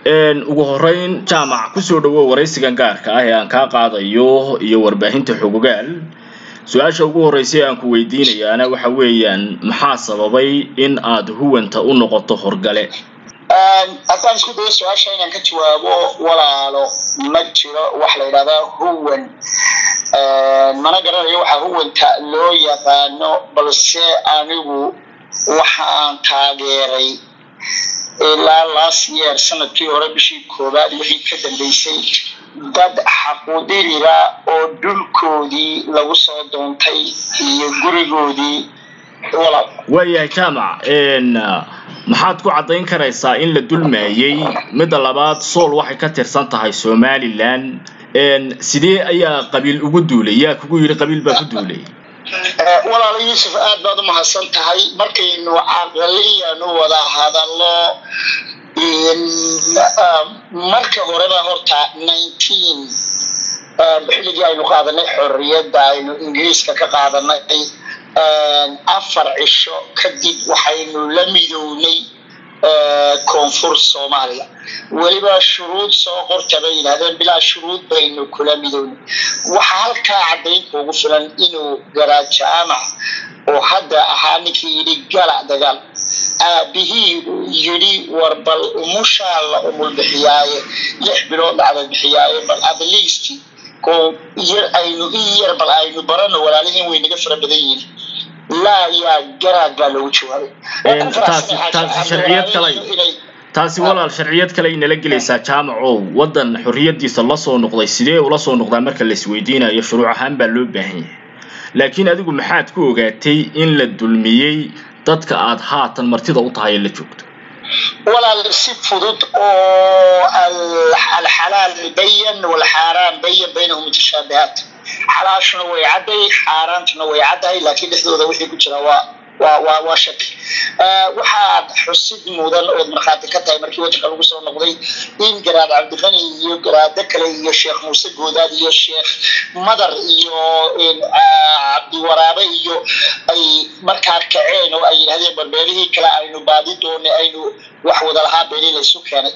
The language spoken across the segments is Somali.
ugu horeyn jaamac kusoo dhawow waraysigan gaarka ah ee aan kaa qaadayo iyo warbaahinta xogogaal su-aasha ugu horreysay aan ku weydiinayaana waxa weeyaan maxaa sababay in aad huwanta u noqoto horgale haddaan isku dayo su-aasha inaan ka jawaabo walaalo ma jiro wax la yidhahdaa huwan mana garanayo waxaa huwanta loo yaqaano balse anigu waxa aan taageeray ilaa last year sanadkii hore bishii koowaad wixii ka dambeysay dad xaqudiriga oo dhulkoodii lagu soo doontay iyo gurigoodii walaal waayahay jaamac maxaad ku caddayn karaysaa in la dulmaayey midda labaad sool waxay ka tirsan tahay somalilan sidee ayaa qabiil ugu duulay yaa kugu yidhi qabiil baa ku duulay walaalo yuusuf aad baad u mahadsan tahay markaynu caqaliyan u wada hadallo marka horeba horta nineteen xilligii aynu qaadanay xorriyadda aynu ingiriiska ka qaadanay afar cisho kadib waxaynu la midownay koonfur soomaaliya weliba shuruud soo qorta bay yidhahdeen bilaa shuruud baynu kula midownay waxaa halkaa caddayn kuugu filan inuu garaa jaamac oo hadda ahaa ninkii yidhi gala dagaal aabihii yidhi war bal umushaa la umul bixiyaaye lix bilood dhacda bixiyaaye bal at least yar aynu in yar bal aynu barano walaalihiin way naga fara badan yihin laa yaa garaad baa loogu jawaabay taasi walaal sharciyad kale ay nala gelaysaa jaamacow waddan xorriyadiisa lasoo noqday sidee ula soo noqdaa marka la isweydiinayo shuruuc ahaan baa loo baahan yahay laakiin adigu maxaad ku ogaatay in la dulmiyey dadka aad haatan martida u tahay ee la joogto walaal si fudud oo alxalaal bayan walxaaraan bayan baynahum mutashaabihaat xalaashuna way cadday xaaraantuna way caddahay laakiin dhexdooda wixii ku jira waa waa waa waa shaki waxaad xusid mudan ood markhaati ka tahay markii wadanka lagu soo noqday in garaad cabdiqani iyo garaado kale iyo sheekh muuse goodaad iyo sheekh madar iyo cabdiwaraabe iyo ay markaa kaceen oo ay yidhahdeen barbeelihii kale aynu baadi doonay aynu wax wada lahaa beeli laysu keenay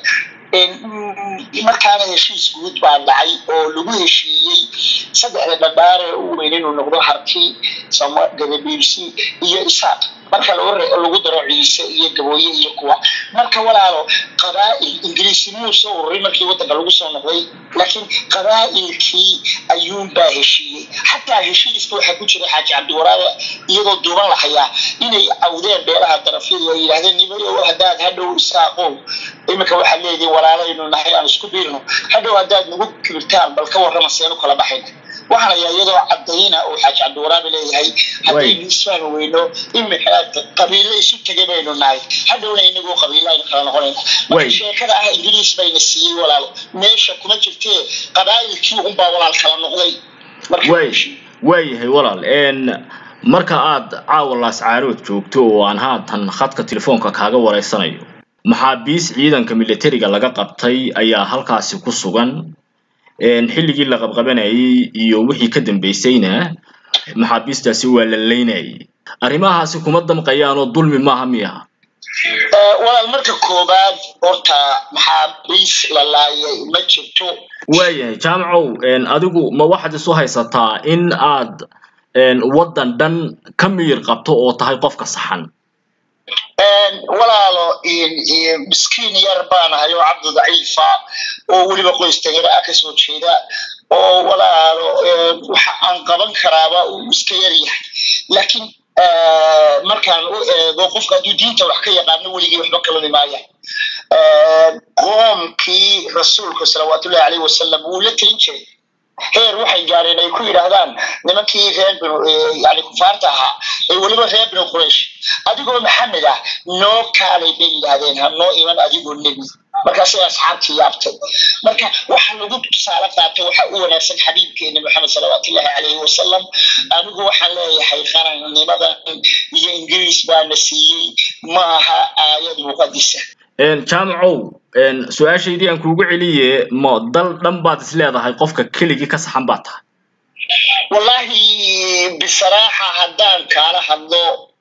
markaana heshiis guud baa dhacay oo lagu heshiiyey saddexda dhadhaare u weyn inuu noqdo harti gadabiirsi iyo isaaq marka lagu daro ciise iyo gabooye iyo kuwa marka walaalo qabaa'il ingiriisi muu soo ururay markii wadanka lagu soo noqday laakiin qabaa'ilkii ayuunbaa heshiiyey xataa heshiiska waxaa ku jira xaaji cabdiwaraabe iyadoo duuban la hayaa inay awdeen beelaha darafyadu ay yidhahdeen nimayo haddaad hadhow isaaqow iminka waxaad leedihin walaalaynu nahay aan isku biirno hadhow haddaad nagu kibirtaan bal ka warrama seenu kala baxayna waxaan ayaa iyadoo cadayna oo xaaji cabdiwaraabe leeyahay haddaynu isfahmi weyno imika qabiilo isu tegay baynu nahay hadhowna inagoo qabiilo aynu kala noqonayna marka sheekada ah ingiriis bayna siiyey walaalo meesha kuma jirtee qabaa'ilkii unbaa walaal kala noqday waayahay walaal marka aad caawa laascaarood joogto oo aan haatan khadka telefoonka kaaga wareysanayo maxaabiis ciidanka militariga laga qabtay ayaa halkaasi ku sugan xilligii la qabqabanayay iyo wixii ka dambeysayna maxaabiistaasi waa la leynayay arrimahaasi kuma damqayaanoo dulmi maaha miyaha walaal marka koobaad horta maxaabiis la laayay ma jirto waayahay jaamacow adigu ma waxaad isu haysataa in aad waddan dhan ka miyir qabto oo tahay qofka saxan walaalo miskiin yar baanahay oo cabdi daciifa oo weliba qoys tagara ah kasoo jeeda oo walaalo waxa aan qaban karaaba uu iska yar yahay laakiin markaan u eego qofka hadduu diinta wax ka yaqaano weligii waxba kalami maaya qoomkii rasuulku salawaatullahi caleyhi wasalam wuu la telin jiray heer waxay gaareen ay ku yidhaahdaan nimankii reer binu yani kufaarta ahaa ee weliba reer binu quraysh adigoo maxamed ah noo kaalay bay yidhaahdeen ha noo iman adigoo nebi markaasay asxaabtii yaabtay marka waxa lagu tusaale qaatay waxa u wanaagsan xabiibkeena maxamed salawaatullahi caleyhi wasalam anigu waxaan leeyahay qarannimadan iyo ingiriis baana siiyey ma aha aayad muqadisa jaamacow su-aashaydii aan kuugu celiye ma dal dhan baad is leedahay qofka keligii ka saxan baa tahay wallahi bisaraaxa haddaan kaala hadlo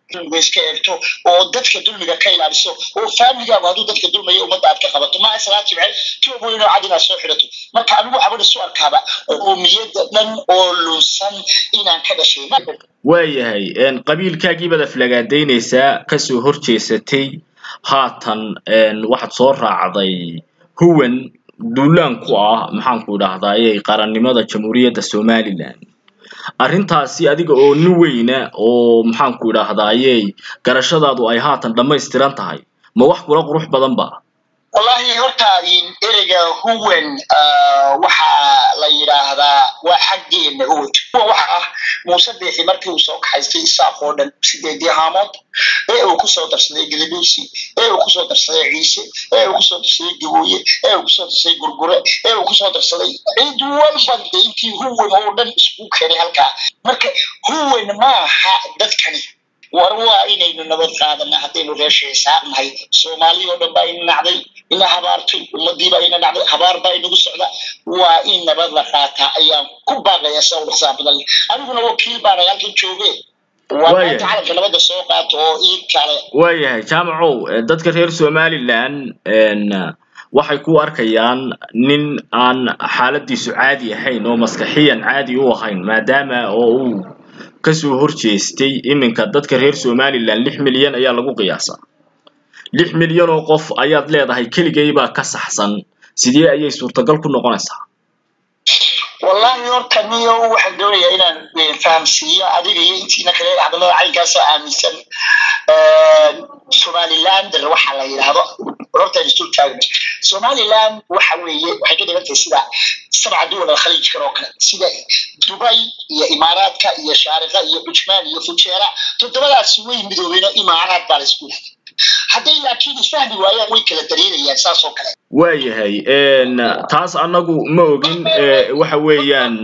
dulmiga iska eegto oo dadka dulmiga ka ilaaliso oo faamigaagu hadduu dadka dulmaya ummadda aad ka qabato maa islaa jimce toobo inoo cad inaad soo xidhato marka anigu waxaan isu arkaaba qoomiyadda dhan oo lunsan inaan ka dhashay waayahay qabiilkaagiibaad aflagaadaynaysaa kasoo horjeesatay haatan waxaad soo raacday huwan duulaan ku ah maxaanku idhahdaaye qarannimada jamhuuriyadda somalilan arrintaasi adiga oo nin weyna oo maxaanku idhaahdaaye garashadaadu ay haatan dhammaystiran tahay ma wax kula qurux badan ba wallahi horta ereyga huwan waxaa la yidhaahdaa waa xaggeena huwan huwan waxa ah muuse biixi markii uu soo kaxaystay isaaq oo dhan sideedii haamood ee uu kusoo darsaday gadaduusi ee uu kusoo darsaday ciise ee uu kusoo darsaday gabooye ee uu kusoo darsaday gurgure ee uu kusoo darsaday cid walba de intii huwan oo dhan isku keenay halkaa marka huwan maaha dadkani war waa inaynu nabad qaadana haddaynu reesha xisaabnahay soomaaliya oo dhan baa ina nacday ina habaartay ummadiibaa ina nacday habaar baa inagu socda waa in nabad la qaataa ayaan ku baaqaya sa u xisaab badan aniguna wakiil baanay halkan jooge waa maanta calanka nabadda soo qaato oo ii kale waayahay jaamacow dadka reer somalilan waxay ku arkayaan nin aan xaaladiisu caadi ahayn oo maskaxiyan caadi u ahayn maadaama oo uu kasoo horjeestay iminka dadka reer somalilan lix milyan ayaa lagu qiyaasaa lix milyan oo qof ayaad leedahay keligaybaa ka saxsan sidee ayay suurtagal ku noqonaysaa wallahi horta niyo waxaan doonayaa inaan fahamsiiyo adiga iyo intiina kale hadallada caynkaasa aaminsan somalilander waxa la yidhaahdo horta istul taagna somaliland waxa weeye waxay ka dhigan tahay sida sabca duwal alkhaliijkan oo kale sida dubay iyo imaaraadka iyo shaariqa iyo cujmaan iyo fujeera toddobadaasi way midoobeen oo imaaraad baa la isku yidhahda hadday laakiin isfahmi waayaan way kala dareerayaan saas oo kale waayahay taas annagu ma ogin waxa weeyaan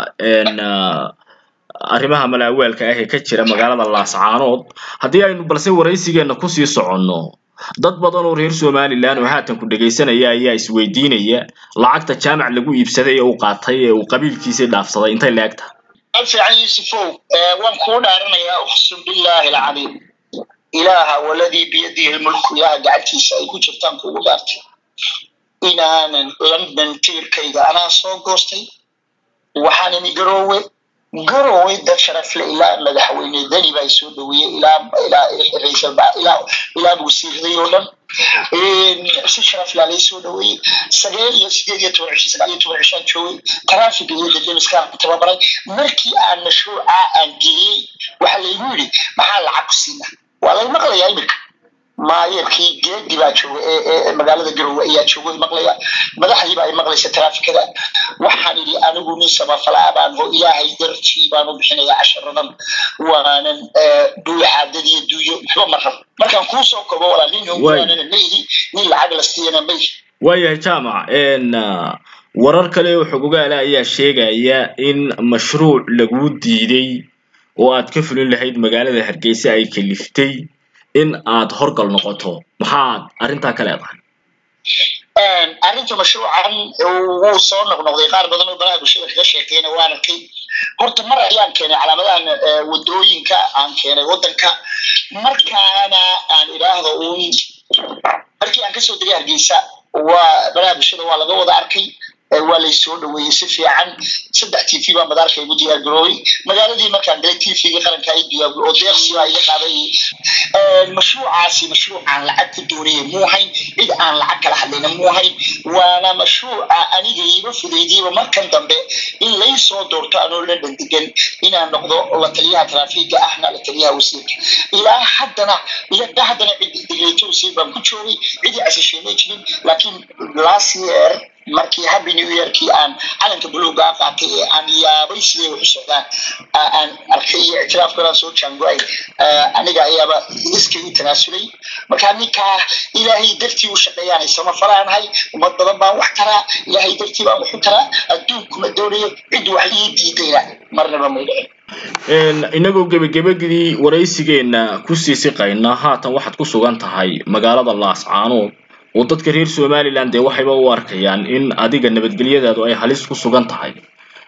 arrimaha malaawaalka ah ee ka jira magaalada laascaanood haddii aynu balse waraysigeena kusii soconno dad badan oo reer somalilan oo haatan ku dhegaysanaya ayaa isweydiinaya lacagta jaamac lagu iibsaday ee uu qaatay ee uu qabiilkiisii dhaafsaday intay la eg tahay alfiican yuusufow waan kuu dhaaranayaa uqsum billaahi alcaliim ilaaha waladii biyadihi lmulku ilaaha gacantiisa ay ku jirtaan kugu dhaartay inaanan london tiirkayga anaa soo goostay waxaan imi garoowe garoowe dad sharafle ilaa madaxweyne dani baa soo dhaweeyey ilaa ilaa raisal ilaa ilaa wasiiraday oo dhan si sharaf laa lay soo dhaweeyey sagaal iyo sideed iyo toban cisho sagaal iyo toban cishaan joogay taraafiga iyo dademiska tababaray markii aan mashruuca aan geeyey waxaa laygu yidhi maxaa lacag ku siina waa lay maqlayaa iminka maayarkii geedi baa jooga ee magaalada garowe ayaa jooga maqlaya madaxdii baa ay maqlaysa taraafikada waxaan idhi anigu nin samafalaa baan oo ilaahay dartii baan u bixinaya casharadan waanan duuxaadad iyo duuyo waxba ma rabo markaan kuu soo kobo walaa nin hoggaanana mayhi nin lacag la siiyana mayhi waayahay jaamac warar kale oo xogogaala ayaa sheegaya in mashruuc laguu diiday oo aad ka fulin lahayd magaalada hargeysa ay kaliftay in aad horgal noqoto maxaad arrintaa ka leedahay arrinta mashruucan wuu soo noqnoqday qaar badan oo baraha bulshada kaga sheekeyna waan arkay horta mar ayaan keenay calaamadahan wadooyinka aan keenay waddanka markaana aan idhaahdo uun markii aan kasoo degay hargeysa waa baraha bulshada waa laga wada arkay waa lay soo dhaweeyey si fiican saddex t v baa madaarka igu diyaar garoobay magaaladii markaan galay t v-ga qaranka ay diyaar oo deeqsi baa iga qaaday mashruucaasi mashruucaan lacag ku doonaya muu hayn cid aan lacag kala hadlayna muu hayn waana mashruuca aniga iiga fudaydiyaba markan dambe in lay soo doorto anoo la dhandegan inaan noqdo la taliyaha traafiga ahna la taliyaha wasiirka ilaa haddana ilaa haddana cid digreeto wasiir baan ku joogay cidii casasheemay jirin laakiin last year markii happy new yearkii aan calanka buluuga qaatay ee aan yaabay siday wax u socdaan aan arkay iyo ictiraafkoodan soo jaango-ay aniga ayaaba iskaygu tanaasulay markaa ninkaa ilaahay dartii u shaqeeyaanay samafalaanahay ummad badan baan wax taraa ilaahay dartii baan wax u taraa adduunkuma doonayo cid wax ii diidayna marnaba may dhicin inagoo gebagabadii waraysigeena kusii siqayna haatan waxaad ku sugan tahay magaalada laascaanood oo dadka reer somalilan dee waxayba u arkayaan in adiga nabadgelyadaadu ay halis ku sugan tahay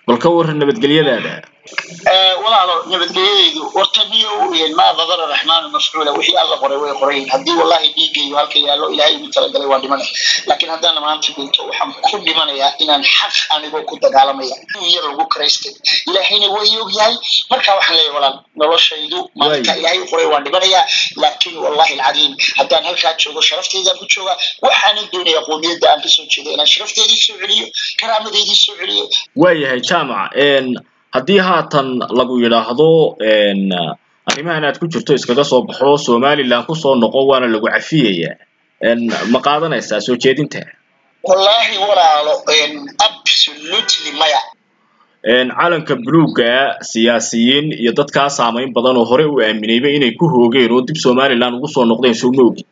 bal ka warran nabadgelyadaada walaalo nabadgelyadaydu horta niyo maa qadara raxmaanu mafcuula wixii alla qoray way qorayin haddii wallahi dhiigaygu halka yaallo ilaahay igu talagalay waa dhimanay laakiin haddaan maanta dhinto waxaan ku dhimanayaa inaan xaq anigoo ku dagaalamaya yar lagu karaystay ilaahayna way og yahay marka waxaan leeyahay walaal noloshaydu maalinka ilaahay u qoray waan dhimanayaa laakiin wallahi alcadiim haddaan halkaa joogo sharafteydan ku jooga waxaanan doonaya qoomiyadda aan kasoo jeedo inaan sharafteedii soo celiyo karaamadeydii soo celiyo waayahay jaamac haddii haatan lagu yidhaahdo arrimahan aad ku jirto iskaga soo baxo somaliland kusoo noqo waana lagu cafiyayaa ma qaadanaysaa soo jeedinta wallahi walaalo absolutely maya calanka buluugga siyaasiyiin iyo dadkaa saamayn badan oo hore u aaminayba inay ku hoogeen oo dib somaliland ugu soo noqdeen soo ma ogid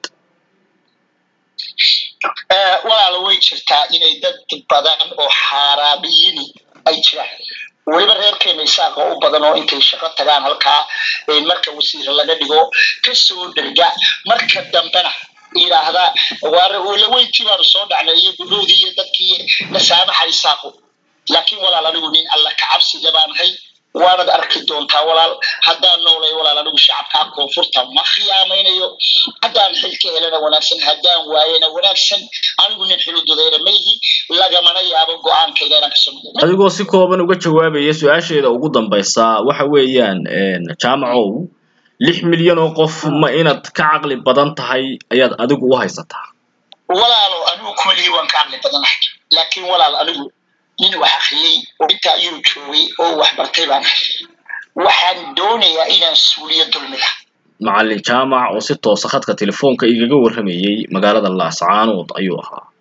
walaalo way jirtaa inay dad badan oo xaaraamiyini ay jiraan weliba reerkeena isaaqa u badan oo intay shaqo tagaan halkaa marka wasiir laga dhigo kasoo dherga marka dambena yidhaahda waalaweyntii baanu soo dhacnay iyo gudhoodii iyo dadkii nasaamaxa isaaqu laakiin walaal anigu nin alla ka cabsiga baanahay waanad arki doontaa walaal haddaan noolay walaal anigu shacabkaa koonfurta ma khiyaamaynayo haddaan xilka helana wanaagsan haddaan waayana wanaagsan anigu nin xilududayna ma yihi lagamana yaabo go-aankayga inaan kasoo noqdo adigoo si kooban uga jawaabaya su-aasheeda ugu dambaysa waxa weeyaan jaamacow lix milyan oo qof ma inaad ka caqli badan tahay ayaad adigu u haysataa walaalo anigu kumalihi waan ka caqli badanahay laakiin walaal anigu nin wax akriyey oo intaa ayuu joogay oo wax bartay baan ahay waxaan doonayaa inaan suuliyo dulmiga macallin jaamac oo si toosa khadka telefoonka igaga warramayey magaalada laascaanood ayuu ahaa